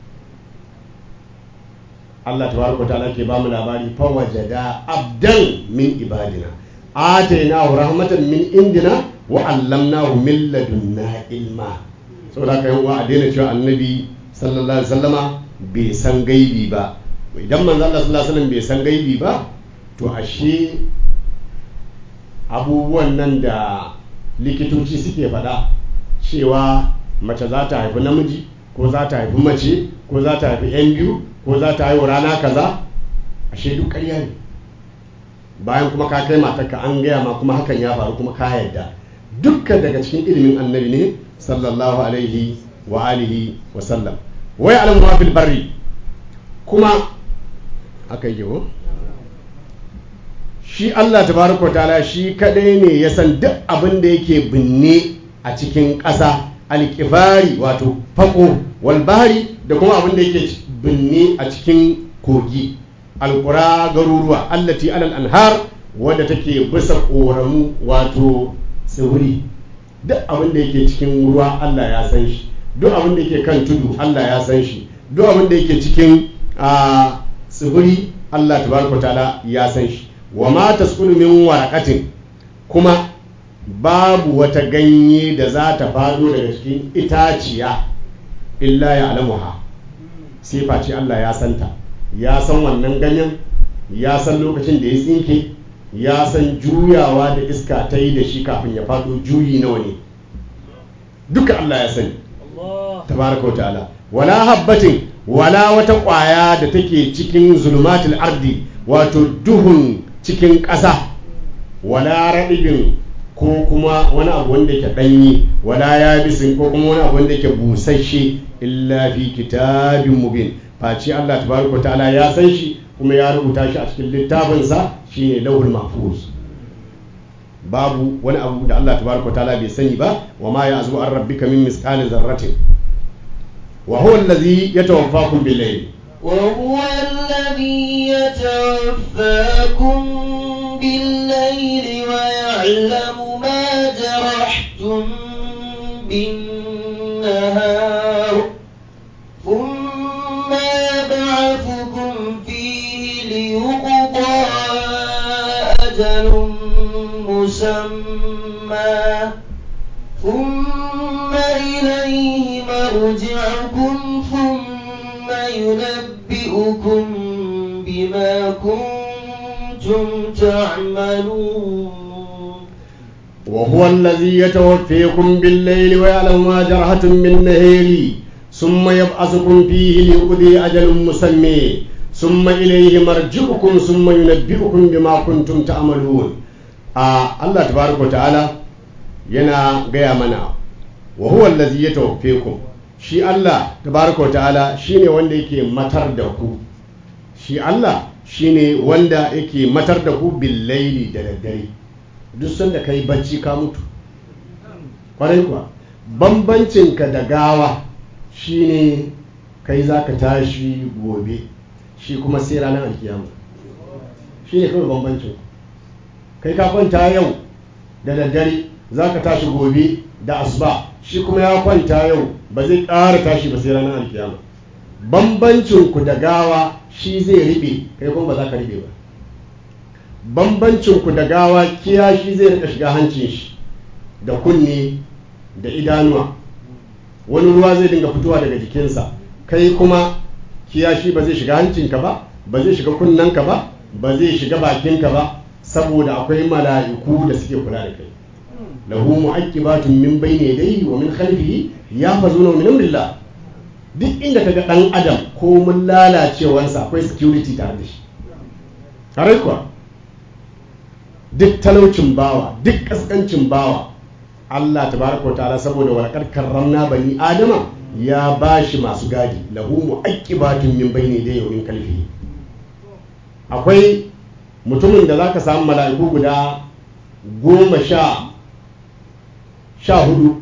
Speaker 4: Allah tabaraka ta'ala ke ba mu labari fa wajada abdan min ibadina atainahu rahmatan min indina wa allamnahu min ladunna ilma saboda haka yan uwa a daina cewa annabi sallallahu alaihi wasallama bai san gaibi ba idan manzo Allah sallallahu alaihi wasallam bai san gaibi ba to ashe abubuwan nan da likitoci suke faɗa cewa mace za ta haifi namiji ko za ta haifi mace ko za ta haifi yan biyu ko za ta haihu rana kaza ashe duk ƙarya ne bayan kuma ka kai matarka an gaya ma kuma hakan ya faru kuma ka yarda dukkan daga cikin ilimin annabi ne sallallahu alaihi wa alihi wa sallam wai alamu fil barri kuma aka yi ko shi Allah tabaraka ta'ala shi kadai ne ya san duk abin da yake binne a cikin ƙasa alƙifari wato fako walbari da kuma abin da yake binne a cikin kogi alƙura garuruwa allati alal anhar wadda take bisa ƙoramu wato tsibiri duk abin da yake cikin ruwa Allah ya san shi duk abin da yake kan tudu Allah ya san shi duk abin da yake cikin tsibiri Allah tabaraka ta'ala ya san shi wa ma tasqulu min waraqatin kuma babu wata ganye da za ta fado daga cikin itaciya illa ya alamuha sai face Allah ya santa ya san wannan ganyen ya san lokacin da ya tsinke ya san juyawa da iska ta yi da shi kafin ya fado juyi nawa ne duka Allah ya sani tabaraka wa ta'ala wala habbatin wala wata ƙwaya da take cikin zulmatul ardi wato duhun cikin ƙasa wala raɗibin ko kuma wani abu wanda yake ɗanyi wala ya bisin ko kuma wani abu wanda yake busasshe illa fi kitabin mubin face Allah tabaraka ta'ala ya san shi kuma ya rubuta shi a cikin littafinsa shine lauhul mahfuz babu wani abu da Allah tabaraka ta'ala bai sani ba wa ma ya azu an rabbika min misqali zarratin wa huwa allazi yatawaffakum bil layl
Speaker 3: وهو الذي يتوفاكم بالليل ويعلم ما جرحتم بالنهار ثم يبعثكم فيه ليقضى أجل مسمى ثم إليه مرجعكم ثم ينبئكم بما كنتم تعملون
Speaker 4: وهو الذي يتوفيكم بالليل ويعلم ما جرحتم بالنهار ثم يبعثكم فيه ليقضي أجل مسمى ثم إليه مرجعكم ثم ينبئكم بما كنتم تعملون آه الله تبارك وتعالى yana gaya mana wa huwa allazi yatawaffakum shi Allah tabaraka wa ta'ala shine wanda yake matar da ku shi Allah shine wanda yake matar da ku bil laili da daddare duk sanda kai bacci ka mutu kwarai kuwa bambancinka da gawa shine kai zaka tashi gobe shi kuma sai ranar alkiyama shine kawai bambancin kai ka kwanta yau da daddare za ka tashi gobe da asuba shi kuma ya kwanta yau ba zai ƙara tashi ba sai ranar alkiyama bambancin ku da gawa shi zai riɓe kai kuma ba za ka riɓe ba bambancin ku da gawa kiya shi zai rika shiga hancin shi da kunne da idanuwa wani ruwa zai dinga fitowa daga jikinsa kai kuma kiya shi ba zai shiga hancinka ba ba zai shiga kunnenka ba ba zai shiga bakinka ba saboda akwai mala'iku da suke kula da kai lahu mu'aqibatun min bayni yadayhi wa min khalfihi yahfazuna min amrillah duk inda kaga dan adam ko mun lalacewansa akwai security tare da shi kare kuwa duk talaucin bawa duk kaskancin bawa Allah tabaraka wa ta'ala saboda walakar karramna bani adama ya bashi masu gadi lahu mu'aqibatun min bayni yadayhi wa min khalfihi akwai mutumin da zaka samu mala'iku guda goma sha sha hudu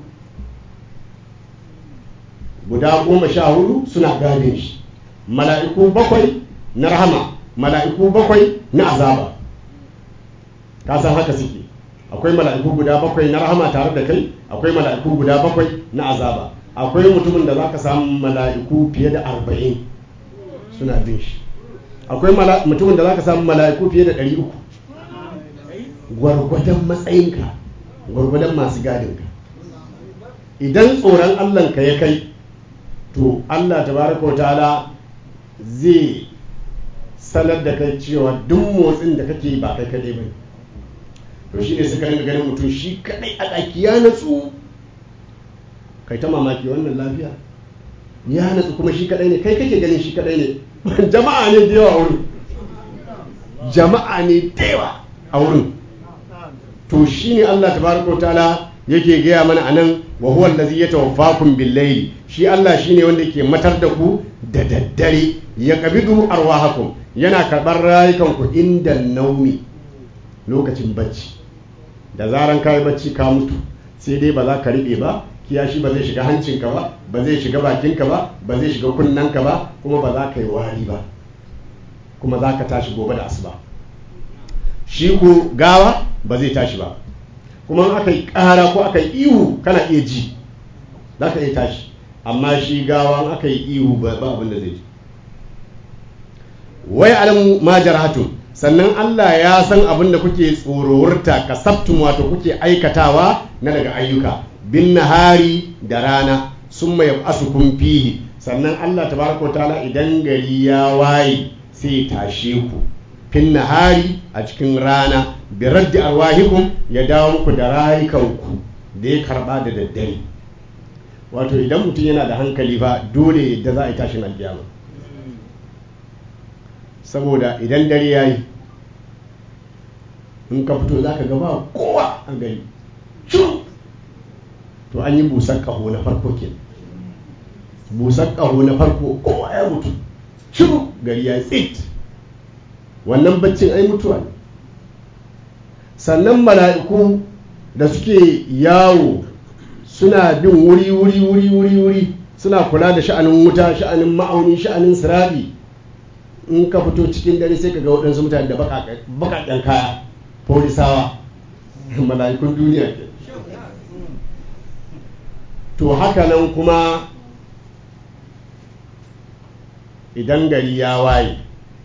Speaker 4: guda goma sha hudu suna gadin shi mala'iku bakwai na rahama mala'iku bakwai na azaba ka san haka suke akwai mala'iku guda bakwai na rahama tare da kai akwai mala'iku guda bakwai na azaba akwai mutumin da zaka samu mala'iku fiye da arba'in suna bin shi akwai mutumin da zaka samu mala'iku fiye da ɗari uku gwargwadon matsayinka gwargwadon masu gadinka idan tsoron allahnka ya kai to allah tabaraka wa ta'ala zai sanar da kai cewa duk motsin da kake ba kai kaɗai ba to shi ne suka rinka ganin mutum shi kaɗai a ɗaki ya natsu kai ta mamaki wannan lafiya ya natsu kuma shi kaɗai ne kai kake ganin shi kaɗai ne jama'a ne da yawa a wurin jama'a ne da yawa a wurin to shi ne Allah tabaraka ta'ala yake gaya mana anan wa huwa allazi yatawaffakum bil layli shi Allah shine wanda yake matar da ku da daddare ya qabidu arwahakum yana karɓar rayukan ku inda naumi lokacin bacci da zaran kai bacci ka mutu sai dai ba za ka riɓe ba kiyashi ba zai shiga hancinka ba ba zai shiga bakinka ba ba zai shiga kunnanka ba kuma ba za ka yi wari ba kuma za ka tashi gobe da asuba shi ko gawa ba zai tashi ba kuma aka yi ƙara ko aka yi ihu kana iya ji za ka iya tashi amma shi gawa aka yi ihu ba abin da zai ji wai alamu ma jarhatun sannan Allah ya san abin da kuke tsororta kasabtum wato kuke aikatawa na daga ayyuka bin nahari da rana sun mai asukun fihi sannan Allah tabaraka ta'ala idan gari ya waye sai tashe ku fin nahari a cikin rana bi raddi arwahikum ya dawo muku da rayukanku da ya karba da daddare wato idan mutum yana da hankali fa dole da za a yi tashin alkiyama saboda idan dare ya yi in ka fito za ka gaba kowa a gari to an yi busar ƙaho na farko ke busar ƙaho na farko kowa ya mutu shiru gari ya tsit wannan baccin ai mutuwa ne sannan mala'iku da suke yawo suna bin wuri wuri wuri wuri wuri suna kula da sha'anin wuta sha'anin ma'auni sha'anin sirabi in ka fito cikin dare sai ka ga waɗansu mutane da baƙaƙen kaya polisawa mala'ikun duniya ke to haka nan kuma idan gari ya waye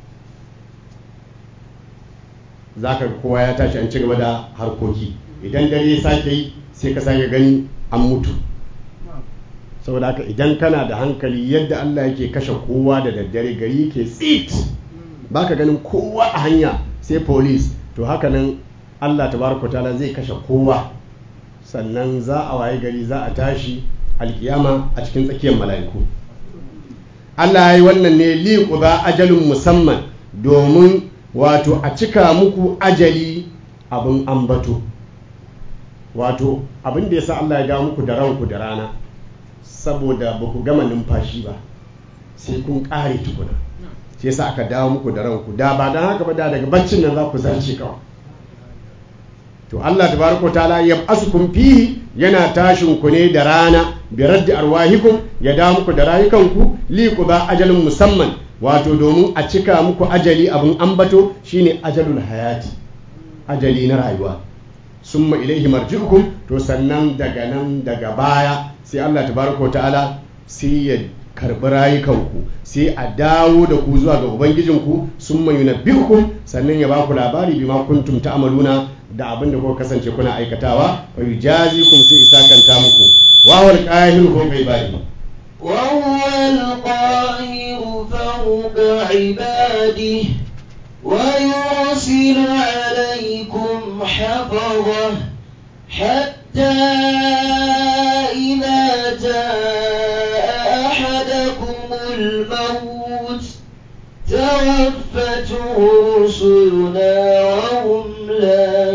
Speaker 4: za ka kowa ya tashi an ci gaba da harkoki idan dare ya sake yi sai ka sake gani an mutu saboda haka idan kana da hankali yadda Allah yake kashe kowa da daddare gari ke tsit baka ganin kowa a hanya sai police to haka nan Allah tabaraka ta'ala zai kashe kowa sannan za a waye gari za a tashi alkiyama a cikin tsakiyar mala'iku Allah ya yi wannan ne liƙuba ajalin musamman domin wato a cika muku ajali abin ambato wato abin da ya sa Allah ya dawo muku da ranku da rana saboda ba ku gama numfashi ba sai kun ƙare tukuna sai sa aka dawo muku da ranku da ba don haka ba da daga baccin nan za ku zarce kawai to Allah tabaraka ta'ala ya asukum fihi yana tashin ku ne da rana bi raddi arwahikum ya dawo muku da rayukanku li ba ajalin musamman wato domin a cika muku ajali abin ambato shine ajalul hayati ajali na rayuwa summa ilaihi marji'ukum to sannan daga nan daga baya sai Allah tabaraka ta'ala sai ya karbi rayukanku sai a dawo da ku zuwa ga ubangijinku summa yunabbi'ukum sannan ya baku labari bima kuntum ta'maluna da abin da kuka kasance kuna aikatawa wa yujazikum sai isakanta muku wa huwal qahiru fawqa ibadi
Speaker 3: wa huwal qahiru fawqa ibadihi wa yursilu alaykum hafaza hatta idha jaa ahadakumul maut توفته رسلنا وهم لا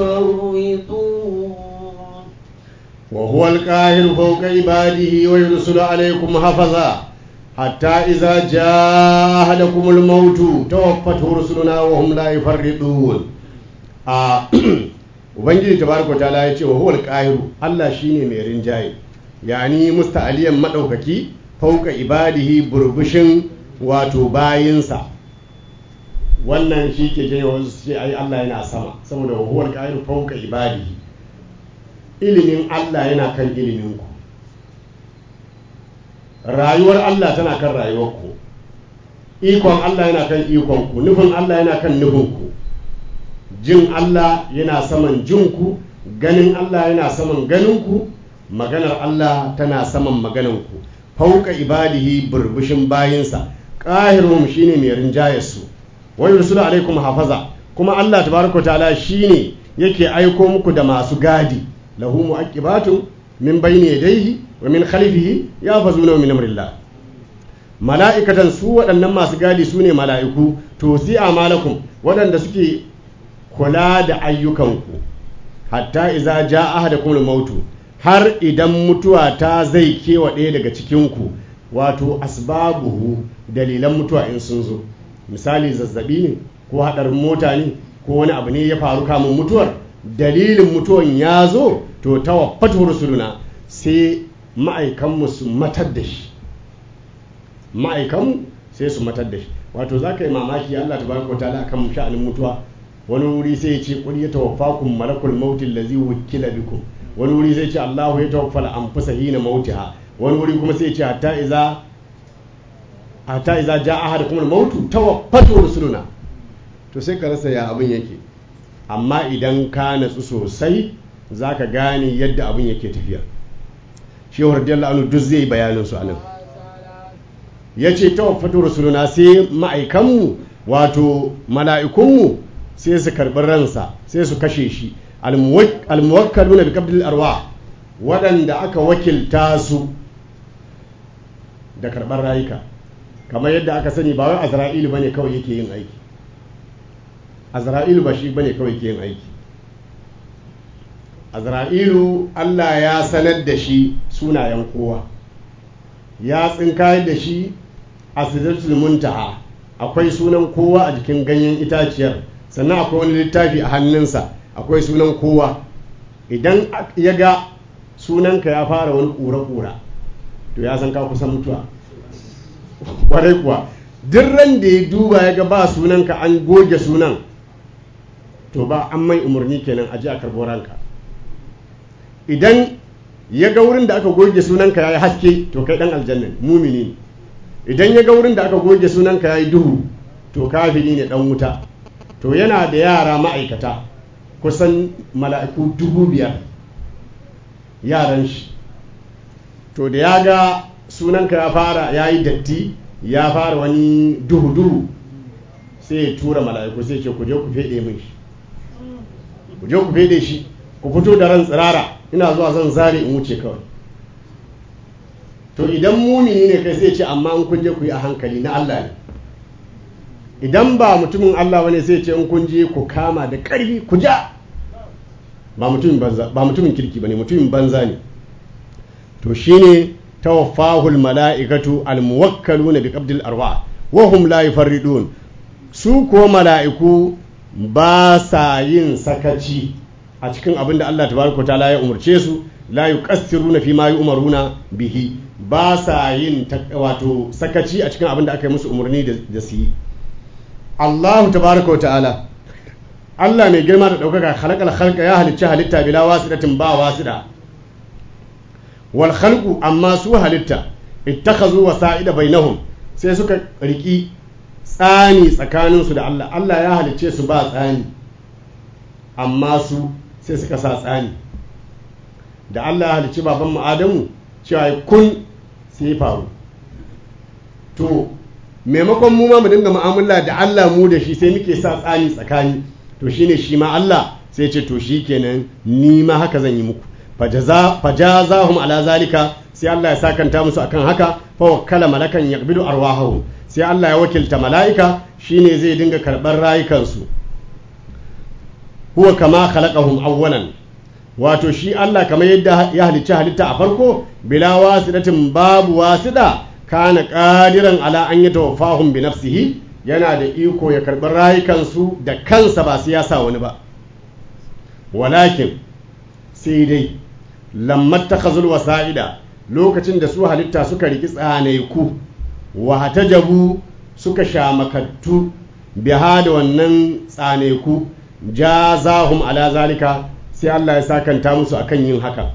Speaker 3: يفرطون
Speaker 4: وهو القاهر فوق عباده ويرسل عليكم حفظا حتى إذا جاء أحدكم الموت توفته رسلنا وهم لا يفرطون Ubangiji tabaraka ta'ala ya ce wa huwal qahiru Allah shine mai rinjaye yani musta'aliyan madaukaki fauka ibadihi burbushin wato bayinsa wannan shi ke janyo wasu su ce ai Allah yana sama saboda huwal qahiru fawqa ibadihi ilimin Allah yana kan ilimin ku rayuwar Allah tana kan rayuwar ku ikon Allah yana kan ikon ku nufin Allah yana kan nufin ku jin Allah yana saman jin ku ganin Allah yana saman ganin ku maganar Allah tana saman maganan ku fauka ibadihi burbushin bayinsa qahirum shine mai rinjayar su wa yursulu alaikum hafaza kuma Allah tabaraka ta'ala shine yake aiko muku da masu gadi lahu mu'aqibatun min bayni yadayhi wa min khalfihi yafazuna min amrillah mala'ikatan su waɗannan masu gadi su ne mala'iku to si amalakum waɗanda suke kula da ayyukanku hatta iza ja ahadakum mautu har idan mutuwa ta zai kewa ɗaya daga cikinku wato asbabuhu dalilan mutuwa in sun zo misali zazzabi ne ko haɗarin mota ne ko wani abu ne ya faru kamun mutuwar dalilin mutuwan ya zo to ta wafatu rusuluna sai ma'aikanmu su matar da shi ma'aikanmu sai su matar da shi wato za ka yi mamaki allah ta baraka ta akan sha'anin mutuwa wani wuri sai ya ce kul ya tawaffakum malakul mautin lazi wukila bikum wani wuri sai ce Allahu ya tawaffal anfusa hina mautiha wani wuri kuma sai ce hatta iza hatta iza jaa ahadukum al-mautu tawaffatu rusuluna to sai ka rasa ya abin yake amma idan ka natsu sosai zaka gane yadda abin yake tafiya shehu radiyallahu anhu duk zai bayanin su anan yace tawaffatu rusuluna sai ma'aikanmu wato mala'ikunmu sai su karɓi ransa sai su kashe shi almuwakkaluna bi qabdil arwa waɗanda aka wakilta su da karɓar rayuka kamar yadda aka sani ba wai azra'ilu bane kawai yake yin aiki azra'ilu ba shi bane kawai yake yin aiki azra'ilu Allah ya sanar da shi sunayen kowa ya tsinkayar da shi a sidratul muntaha akwai sunan kowa a jikin ganyen itaciyar sannan akwai wani littafi a hannunsa akwai sunan kowa idan ya ga sunanka ya fara wani ƙura-ƙura to ya san ka kusa mutuwa kwarai kuwa duk ran da ya duba ya ga ba sunanka an goge sunan to ba an mai umarni kenan a ji a karbo ranka idan ya ga wurin da aka goge sunanka ya yi haske to kai dan aljanna mumini ne idan ya ga wurin da aka goge sunanka ya yi duhu to kafiri ne dan wuta to yana da yara ma'aikata kusan mala'iku dubu biyar yaran shi to da ya ga sunanka ya fara ya yi datti ya fara wani duhu-duhu sai ya tura mala'iku sai ce ku je ku fede min shi ku je ku fede shi ku fito da ran tsirara ina zuwa zan zare in wuce kawai to idan mumini ne kai sai ce amma in kun je ku yi a hankali na Allah ne idan ba mutumin Allah bane sai ce in kun je ku kama da ƙarfi ku ja ba mutumin banza ba mutumin kirki bane mutumin banza ne to shine tawaffahul mala'ikatu almuwakkaluna bi qabdil arwa wa hum la yufarridun su ko mala'iku ba sa yin sakaci a cikin abin da Allah tabaraka ta'ala ya umarce su la yuqassiruna fi ma yu'maruna bihi ba sa yin wato sakaci a cikin abin da aka yi musu umarni da su yi Allah tabaraka ta'ala Allah mai girma da ɗaukaka halakal halka ya halicci halitta bila wasidatin ba wasida wal khalqu amma su halitta ittakhazu wasa'ida bainahum sai suka riki tsani tsakaninsu da Allah Allah ya halicce su ba tsani amma su sai suka sa tsani da Allah ya halicci baban mu Adamu cewa kun sai faru to maimakon mu ma mu dinga mu'amala da Allah mu da shi sai muke sa tsani tsakani to shine shi ma Allah sai ce to shi kenan ni ma haka zan yi muku fajazahum ala zalika sai Allah ya sakanta musu akan haka fa wakkala malakan yaqbidu arwahahum sai Allah ya wakilta mala'ika shine zai dinga karɓar rayukansu huwa kama khalaqahum awwalan wato shi Allah kamar yadda ya halicci halitta a farko bila wasidatin babu wasida kana qadiran ala an yatawaffahum bi nafsihi yana da iko ya karɓi rayukansu da kansa ba su yasa wani ba walakin sai dai lammat takhazul wasa'ida lokacin da su halitta suka riki tsanaiku wa hatajabu suka shamakattu biha da wannan tsaneku jazahum ala zalika sai Allah ya sakanta musu akan yin haka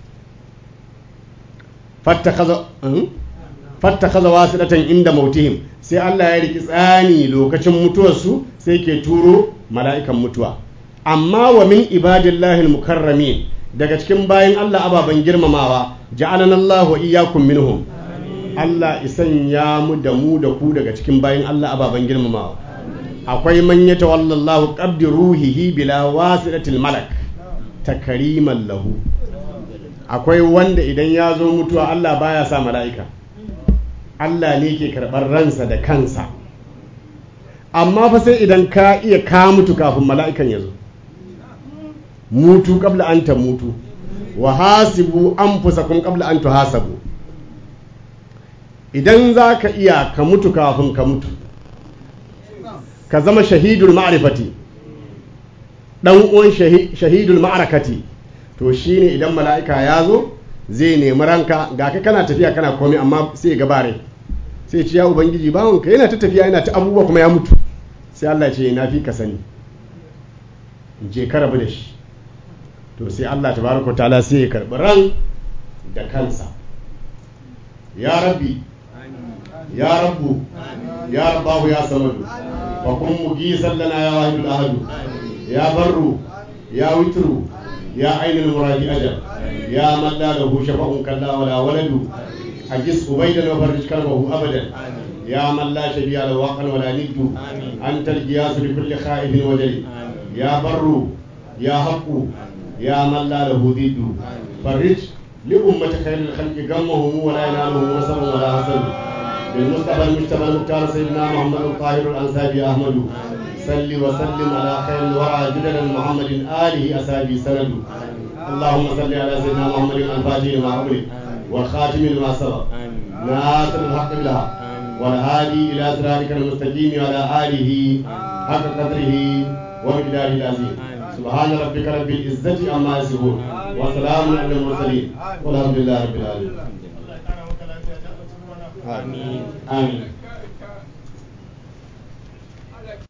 Speaker 4: fattakaza fattakaza wasilatan inda mautihim sai Allah ya riki tsani lokacin mutuwarsu sai ke turo mala'ikan mutuwa amma wa min ibadillahi al-mukarramin daga cikin bayan Allah ababen girmamawa ja'alana Allah wa iyyakum minhum Allah isan ya mu da mu da ku daga cikin bayan Allah ababen girmamawa akwai man yatawalla Allah qabdi ruhihi bila wasilatil malak takriman lahu akwai wanda idan ya zo mutuwa Allah baya sa mala'ika Allah ne ke karɓar ransa da kansa amma fa sai idan ka iya ka mutu kafin mala'ikan ya zo mutu kabla an ta mutu wa hasibu an fusakun kabla an hasabu idan za ka iya ka mutu kafin ka mutu ka zama shahidul ma'rifati dan uwan shahidul ma'arakati to shine idan mala'ika ya zo zai nemi ranka ga ka kana tafiya kana komai amma sai ga bare sai ce ya ubangiji bawanka yana ta tafiya yana ta abubuwa kuma ya mutu sai Allah ce na fi ka sani je ka rabu da shi to sai Allah tabaraka ta'ala sai ya karbi ran da kansa ya rabbi ya rabbu ya rabbahu ya samadu fa kun mugisan lana ya wahidul ahadu ya barru ya witru ya ainul muradi ajal ya man la lahu shafa'un kalla wala waladu أجس أبيدا وفرج كربه أبدا يا من لا شبيه له وقا ولا ند أنت الجياس لكل خائف وجل يا بر يا حق يا من لا له ضد فرج لأمة خير الخلق غمهم ولا ينالهم نصب ولا حسد بالمصطفى المجتبى المختار سيدنا محمد الطاهر الأنسابي أحمد صل وسلم على خير الورى جدلا محمد آله أسابي سند اللهم صل على سيدنا محمد الفاتح لما أغلق والخاتم لما سبق ناصر الحق بالحق والهادي الى صراطك المستقيم وعلى اله حق قدره ومقداره العظيم سبحان ربك رب العزه عما يصفون وسلام على المرسلين والحمد لله رب العالمين
Speaker 1: آمين آمين